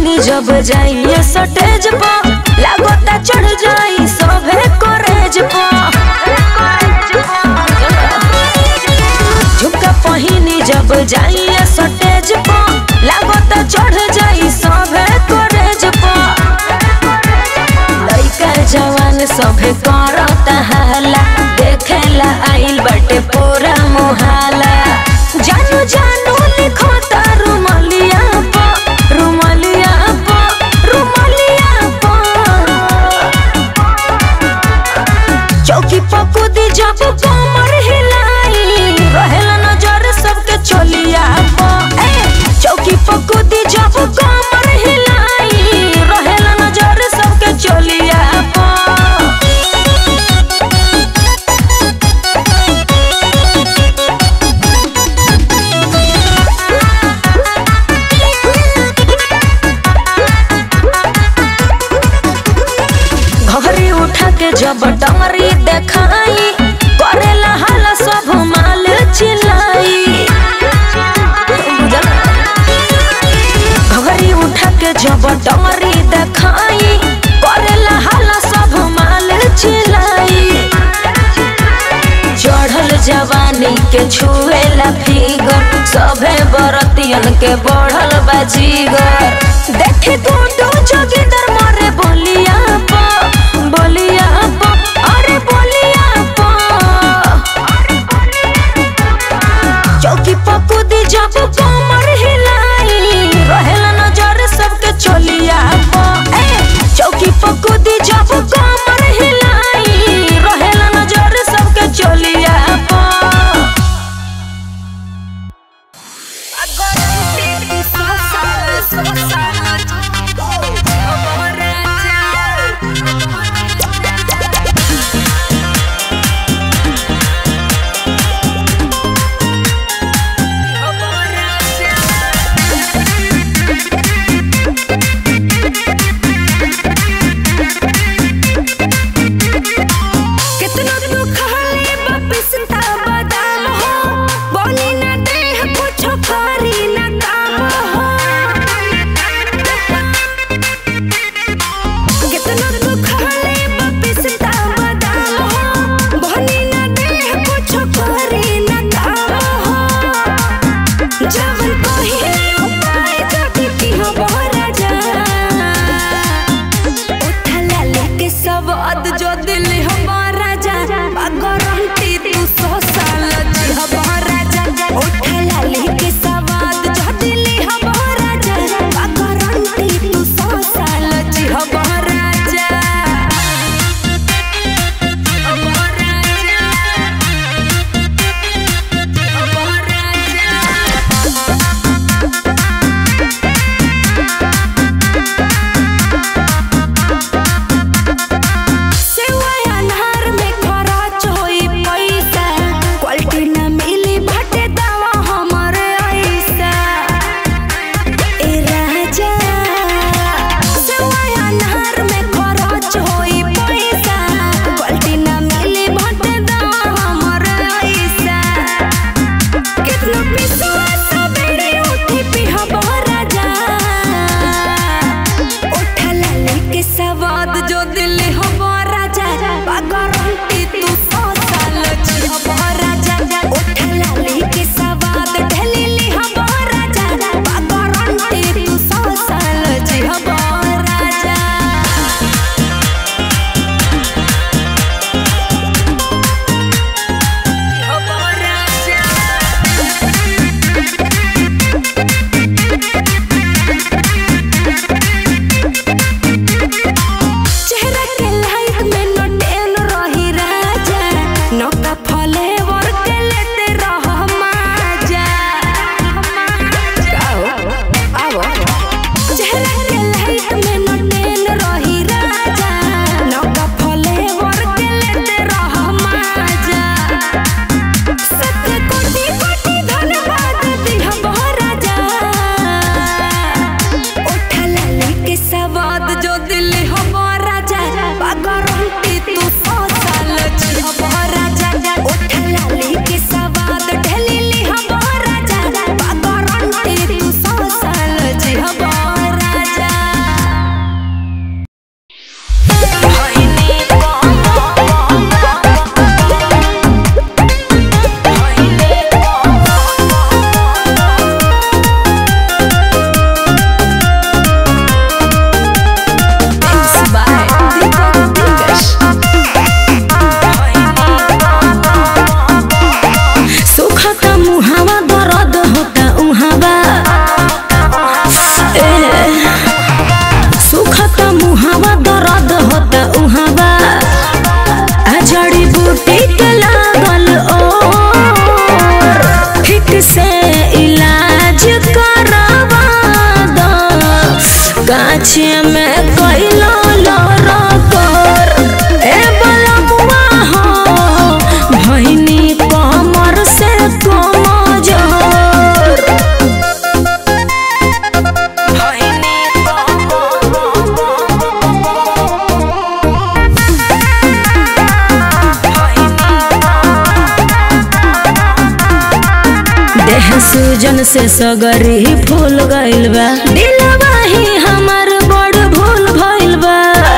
पहिनी जब जाइए सटेज पर लागोता चढ़ जाई सभे करेज पर झुमका पहिनी जब जाइए सटेज पर लागोता चढ़ जाई सभे करेज पर लइका जवान सभे करता हाला देखेला आइल बटे पूरा मुहाला जानू जानू लिखो तारू मलिया प रुमलिया प रुमलिया प चौकी पकुदी जब कमर हिलाई रहेला नजर सबके चोलिया प ए चौकी पकुदी जब कमर हिलाई रहेला नजर सबके चोलिया प घरी उठा के जब डमरी देखाई करेला हाला सब माल चिल्लाई घरी उठा के जब डमरी देखाई करेला हाला सब माल चिल्लाई चढ़ल जवानी के छुएला फिगर सभे बरतियन के बढ़ल बाजीगर देखे गुंडो जोगिंदर मरे बोलिया पा बोलिया पा अरे बोलिया पा चौकी पकुदी जब कमर हिलाई रहेला नजर सबके चोलिया पा ए चौकी पकुदी जब कमर हिलाई रहेला नजर सबके चोलिया पा कितना तू खाली बपिसता बादाम हो बोली ना देह कुछ करी ना काम हो से सगरी फूल गइल बा दिलवा ही हमार बड़ भूल भइल बा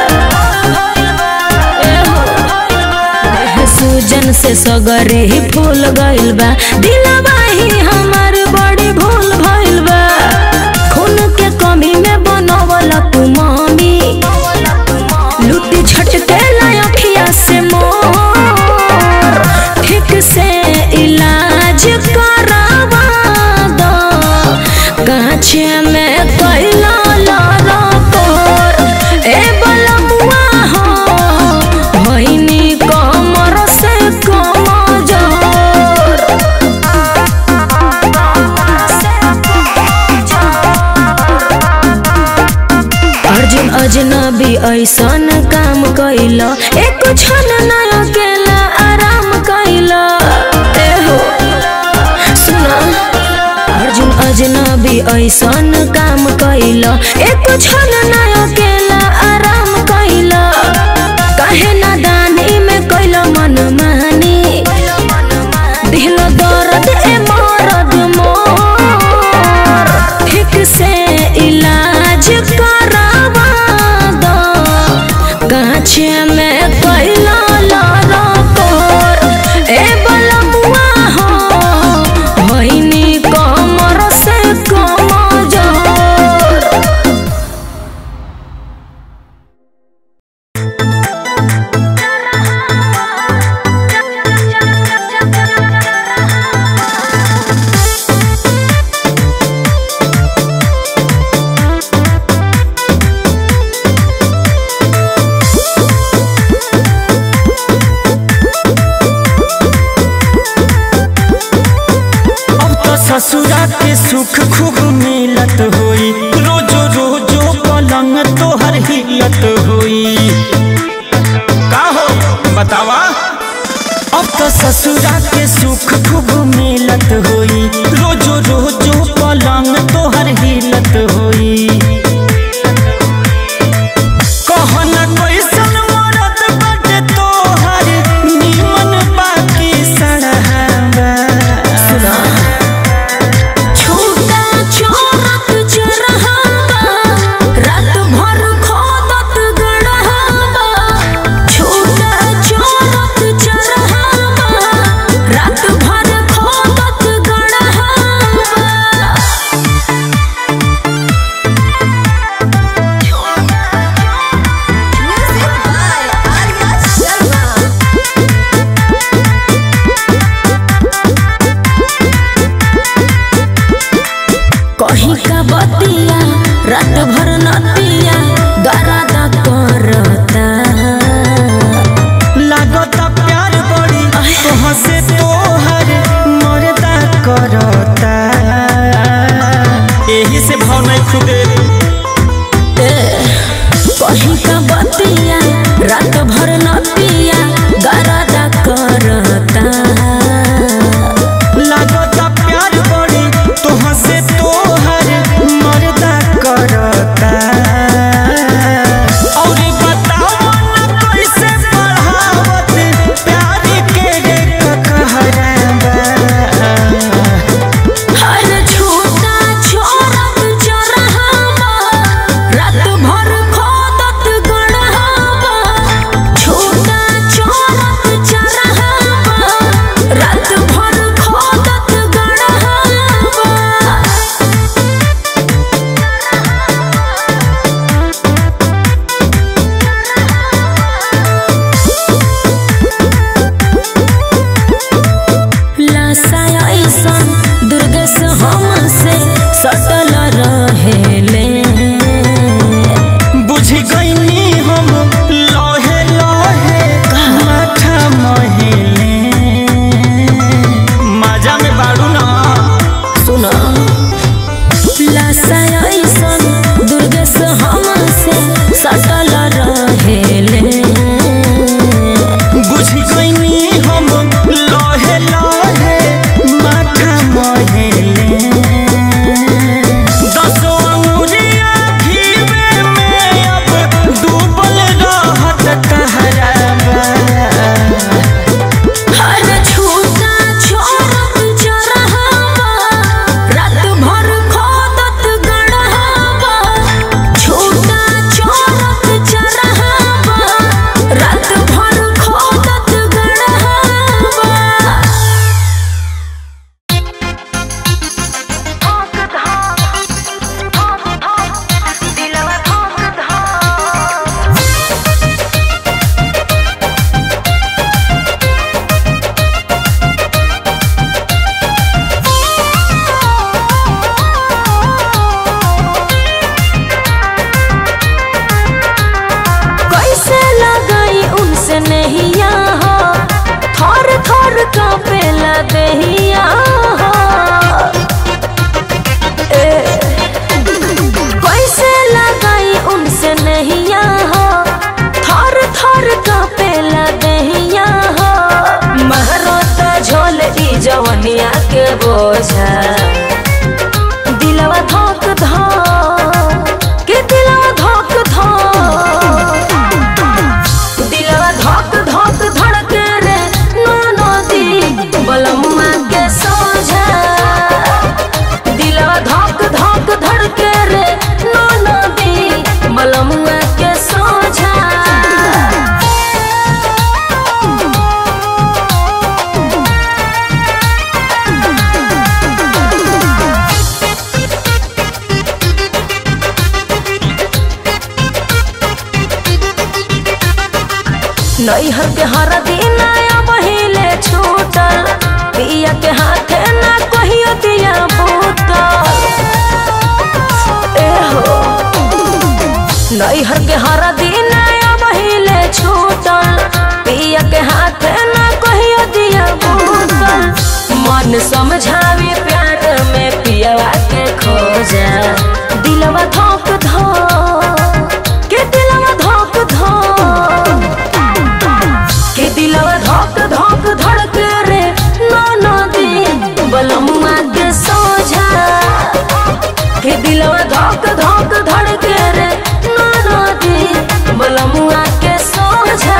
देह सूजन से सगरी फूल गइल बा दिलवा ही हमार बड़ी भूल भइल बा खून के कमी में बनवल तू मामी लुटी झटके अखिया से मोर ठीक से इलाज करावा दो काछे में कैला लारा तोर ए बलमुआ हो भइनी कमर से कमजोर अर्जुन अजनबी ऐसन काम कैला एक क्षण न अकेला आराम कैला ए हो सुना अर्जुन अजनबी ऐसन काम कैला एक क्षण न अकेला आराम कैला काहे नादानी में कैला मन मानी दिल दर्द ए मरद मोर ठीक से इलाज करावा दो गाछे में कैला लारा तोर ए बलमुआ हो भइनी कमर से कमजोर अब तो ससुरा के सुख खूब मिलत होई रोजो रोजो पलंग तोहर हिलत होई का हो बतावा अब तो ससुरा के सुख खूब मिलत होई रोजो रोजो पलंग तोहर हिलत होई कहना कैसन मरद बाटे तोहर निमन बाकी सड़हावा छूटा छोरत चरहावा रात भर खोदत गड़हावा छूटा छोरत चरहावा रात भर खोदत गड़हावा कहीं का बतिया रात भर नतिया दरादा करता लागता प्यार बड़ी तोह से तोहर मरदा करता एही से भाव नहीं खुदे कहीं का बतिया रात भर नतिया दरादा करता लागता प्यार बड़ी तोह से तोहर मरदा करता और बताओ ना कैसे बढ़ावत प्यार के रे कहरावा हर छोटा छोरत चरहावा रात भर खोदत गड़हावा छोटा छोरत चरहावा रात भर खोदत गड़हावा लासा ऐसन दुर्गस हमसे सटल रहेले बुझ गईनी हम लहे लहे माथा महिले मजा में बाड़ू ना सुना लासा ऐसन दुर्गस हमसे सटल रहेले बुझ गईनी हम लहे लहे माथा महिले दसो अंगुरिया घीवे में अब डूबल रहत कहरावा हर छोटा छोरत चरहावा रात दहिया हो ए, कैसे लगाई उनसे नहिया हो थर थर कापेला दहिया हो महरोता झोल ई जवनिया के बोझा दिलवा धोक धोक के दिलवा धोक धोक दिलवा धोक धोक धड़के रे नो नदी बलमुआ के सोझा दिलवा धोक धोक धड़के रे नो नदी बलमुआ के सोझा नैहर के हर दिन आया महिले छूटल पिया के हाथे ना कहियो दिया बूतल ए हो नैहर के हर दिन आया महिले छूटल पिया के हाथे ना कहियो दिया बूतल मन समझावे प्यार में पियवा के खोजा दिलवा धोक धोक के दिलवा धोक धोक के दिलवा धोक धोक धड़के रे नो नदी बलमुआ के सोझा के दिलवा धोक धोक धड़के रे नो नदी बलमुआ के सोझा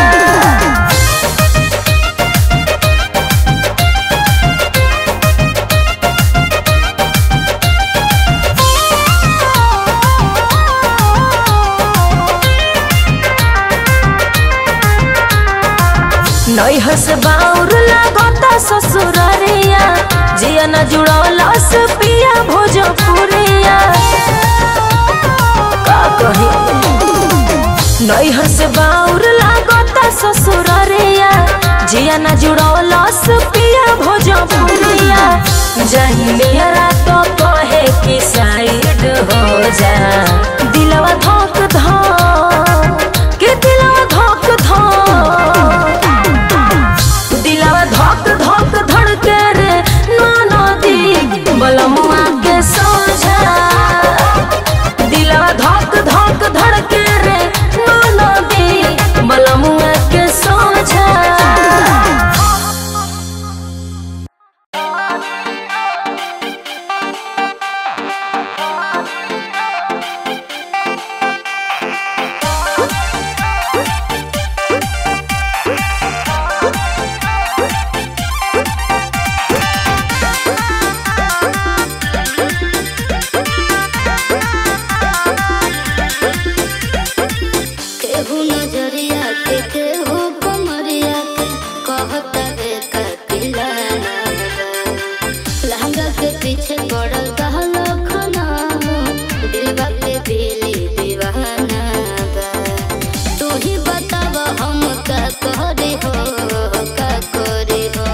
नैहर से बाउर लागता ससुररिया जिया न जुड़ौलस पिया भोजपुरिया का कही नैहर से बाउर लागता ससुररिया जिया न जुड़ौलस पिया भोजपुरिया जहिलिया तो कहे कि साइड हो जा दिलवा धोक धोक के दिलवा धोक धोक दिलवा धोक धोक धड़के रे नो नदी बलमुआ के सोझा दिलवा धोक धोक धड़के रे नो नदी बलमुआ के सोझा केहू नजरिया के केहू कमरिया के कहता रे कपिला लहंगा के पीछे पड़ल कहलो खना दिलवा पे दिली दीवाना बा तू ही बताव हम का करे हो का करे हो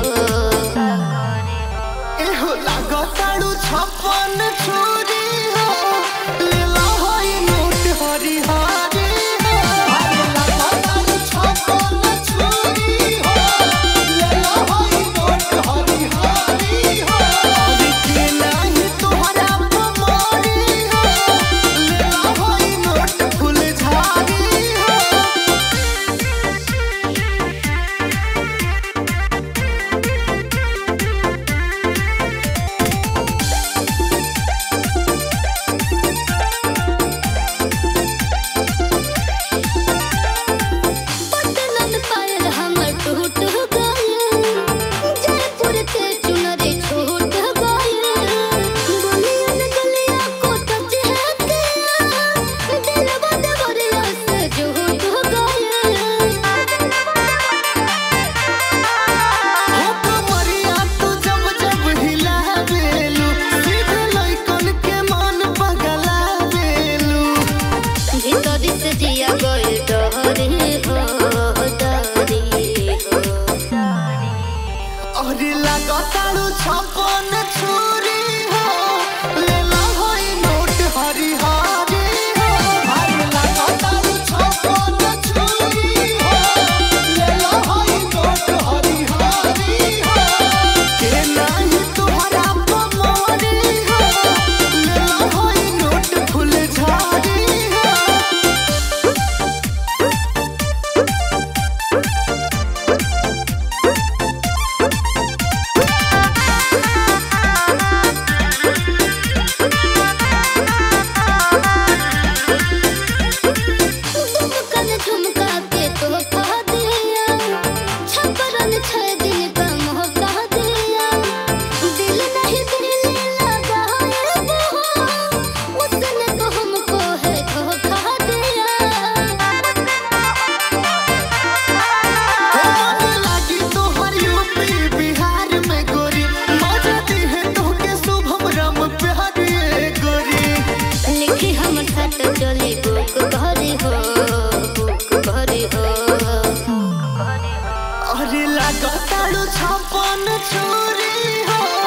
एहो लागताड़ू छप्पन छोरी हो लीला होई नोट हरी हारी हो अरे लागताड़ू छप्पन छोरी हो लीला होई नोट हरी हारी हो अरे के नाही तोहरा पमारी हो लीला होई नोट फूल झाड़ी हो पतनन पायल हमर टूट गइल जयपुर के चुनरी छूट गइल गलियन गलिया को टच है के दिलवा देवरिया से जुट गइल हो कमरिया तू जब जब हिलावेलू सीधे लइकन के मन पगला देलू भीतरी से जिया गइल डहरी हो डहरी हो अरे लागताड़ू छप्पन छोरी हो लेला होई नोट हरी हारी हो अरे लागताड़ू छप्पन छोरी हो लेला होई नोट हरी हारी हो अरे लागताड़ू छपन छुरी हो